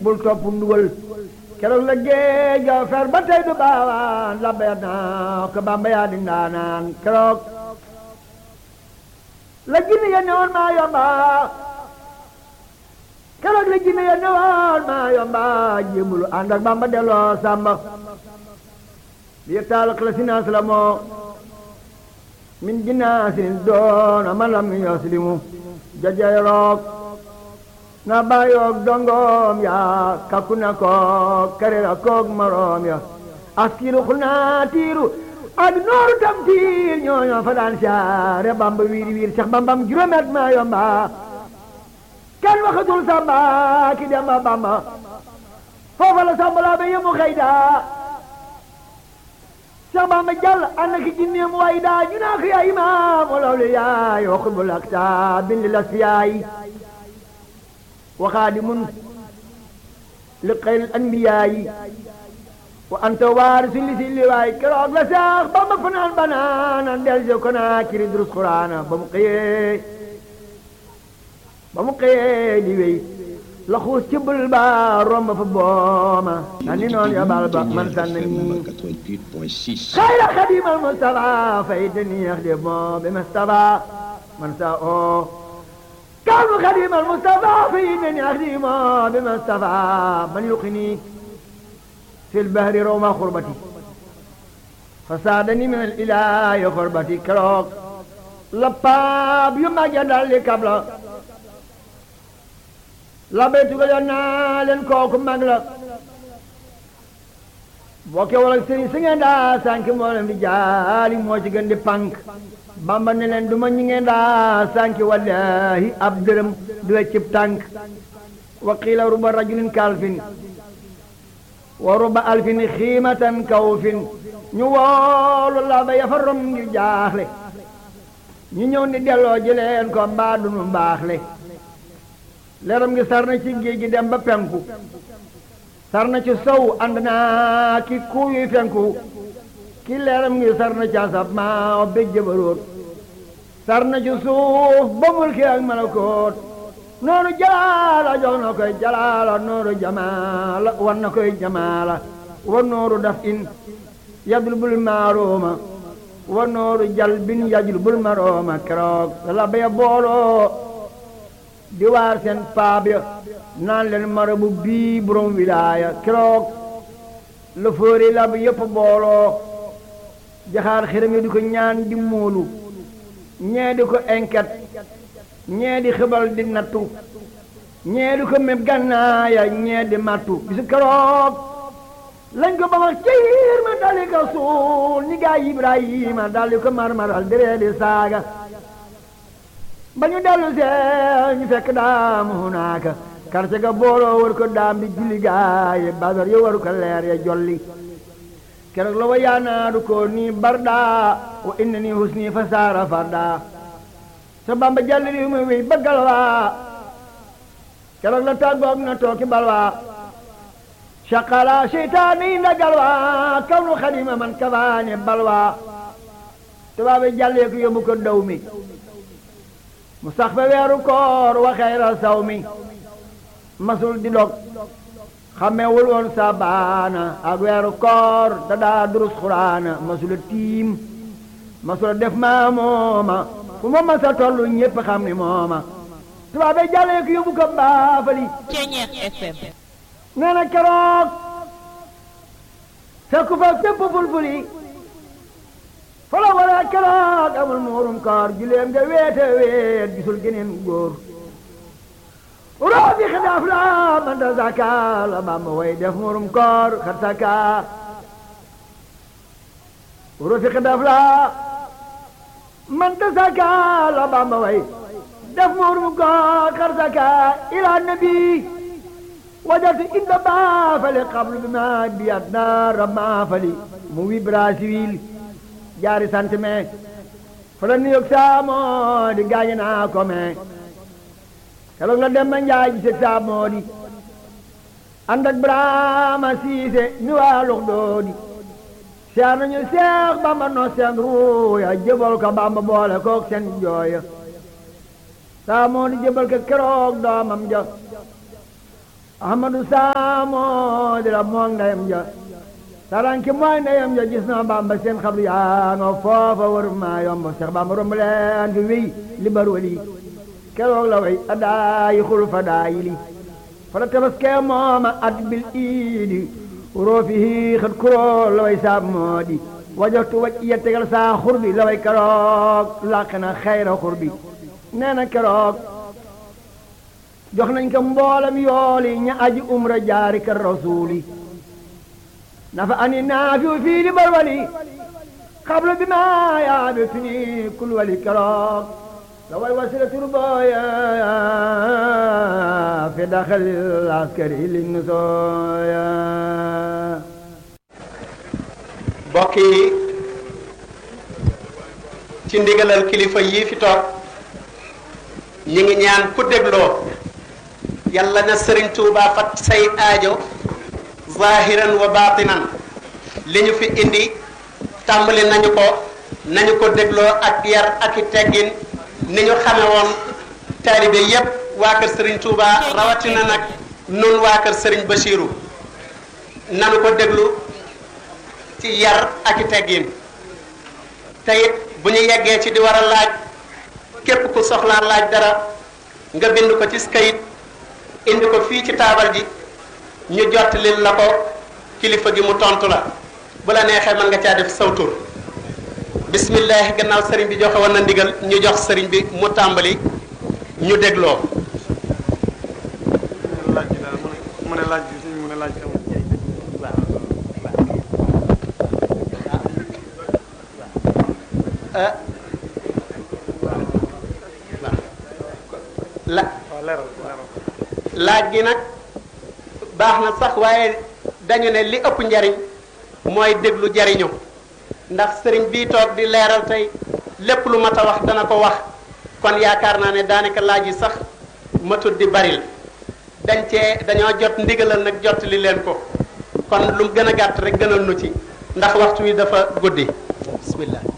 bul topp ndugal keroog la géej ga fer ba tey du baawaan la beer naa ko bamba yaa di ndaanaan keroog la jinne ya newoon maa yomba keroog la jinne ya newoon maa yomba jébulu ànd ak bamba delloo sàmba li taal xilasinas la moo min jinaasin doon aman lam yaslimu jajay roog na bàyyoog dongoom ya kakku na koog karera koog maroom ya askiru xulnaa tiiru ak nooru tam tiir ñooñoo fa daan siyaare bamba wiir wiir sax bambam juróomet maa yomba kenn waxatul samba ki demba bamba foofa la samba laa ba yemu xayda sax bamba jàll ànd ki jinneem way daa ñu naa ko yaay imaam walaw li yaay wa xutbul akta bindi las yaay وخادم لخير الأنبياء وأنت وارث لسل واي كروك لساخ بما فنان بنانا دل جوكنا كري دروس قرآن بمقيه بمقيه لوي لخوص تبل با روم فبوما ناني نون يا بالبا من سنني خير خديم المصطفى فايدني يخدم بمصطفى من ساء كان خديم المصطفى في إنني أخدم بمصطفى من يقني في البحر روما خربتي فسادني من الإله خربتي كروك لباب يما جدال لي قبل لبيتك جنا لن كوك مغلا bokke wala sëriñ si ngeen daa sànk moo leen di jaali moo ci gën di pànk bamba ne leen du ma ñi ngeen daa sànk wallahi ab dërëm du weccib tànk wa qiila ruba rajulin kalfin wa ruba alfin xiimatan kawfin ñu woolu la ba yafa rom ngir jaaxle ñu ñëw ni delloo ji leen ko mbaa dunu mbaaxle leeram ngi sar na ci géej gi dem ba penku sar na ci sow ànd naa ki kuuyu fenku ki leeram ngi sar na ci asab maa o béj jëbaroot sar na ci suuf ba mulki ak malakoot noonu jalaala jox na koy jalaala nooru jamaala war na koy jamaala wa nooru daf in yadul bul maarooma wa nooru jal bin yajul bul marooma keroog la baya booloo di waar seen paab ya naan leen marabu bii borom wilaaya keroog la fóori la bu yëpp booloo jaxaar xiram yi di ko ñaan di móolu ñee di ko enquête ñee di xibal di nattu ñee di ko meb gannaaya ñee di mattu bisu keroog lañ ko ba wax ciir ma dali ko suul ni gaa Ibrahima dali ko marmaral diree di saaga ba ñu dellu see ñu fekk daam hunaaka karce ga booloo war ko daam di julli gaaye badar yo waru ko leer ya jolli keroog la wa yaanaadu ko nii barda wa inna nii husni fa saara farda sa bamba jalli ri mu wéy ba galwa keroog la tàggoog na tooki balwa shaqala seytaani nda galwa kawnu xadima man kafaane balwa tubaabe jallee ko yóbbu ko daw mi mu sax fa weeru koor wa xayra saw mi masul di dog xamewul woon sabaana ak weeru koor da daa durus xuraana masula tiim masula def maa mooma fu ma masa tollu ñépp xam ni mooma tubaabe jàllee ko yóbbu ko baafali Ceñeex FM nee na keroog fekku fa fépp fulfuli fa la wara keroog amul muurum koor juleem nga weete weet gisul geneen góor roobi xidaaf la man da zaka la bamba way def muurum koor xat saka roobi xidaaf la man da zaka la bamba way def muurum koor xat saka ila nabi wajatu inda baafali qablu bi ma biyat naara maafali mu wi Brasil jaari sant me fa la nuyoog saamoo di gaañe naa ko me keroog la dem ba njaay gise saamoo di ànd ak Brahma siise mi waa lux doo di seex nañu seex bamba no seen ruuya jëbal ko bamba boole kook seen jooya saamoo di jëbal ko keroog doomam ja ahmadu saamoo di la moog ndeyam ja saranki mooy ndeyam ja gis na bamba seen xabru yaa nga foofa war maa yomb seex bamba romb leen fi wéy li bar wali keroog la way adaayi xul fa daayi li fa la tabaskee mooma at bil iidi roofihi xat kuróol la way saab moo di wajoxtu waj iya tegal saa xurbi la way keroog làq na xayra xurbi nee na keroog jox nañ ko mboolam yooli ña aji umra jaari kër rasuuli nafa ani naafiu fii di barwali xablu bi ma yaabi tuni kul wali keroog la way wasila turbooya fi daxal askari li nusooya mbokk yi ci ndigalal kilifa yii fi toog ñi ngi ñaan ku dégloo yàlla na sëriñ Tuuba fat say aajo zahiran wa batinan li ñu fi indi tàmbali nañu ko nañu ko dégloo ak yar ak i teggin ni ñu xame woon taalibe yépp waa kër sëriñ Tuuba rawatina nag nun waa kër sëriñ Bachiru nanu ko déglu ci yar ak i teggin te it bu ñu yeggee ci di war a laaj képp ku soxlaa laaj dara nga bind ko ci kayit indi ko fii ci taabal ji ñu jottalil la ko kilifa gi mu tontu la bu la neexee mën nga caa def sawtur bismillahi gannaaw sëriñ bi joxe woon na ndigal ñu jox sëriñ bi mu tàmbali ñu dégloo laaj bi daal mu ne laaj bi suñu mu ne laaj bi amul ah la waaw leeral leeral laaj gi nag baax na sax waaye dañu ne li ëpp njariñ mooy déglu jariñu ndax sëriñ bii toog di leeral tey lépp lu mat a wax dana ko wax kon yaakaar naa ne daanaka laaj yi sax matul di baril dañ cee dañoo jot ndigalal nag jot li leen ko kon lu gën a gàtt rek gënal nu ci ndax waxtu wi dafa guddi bismillah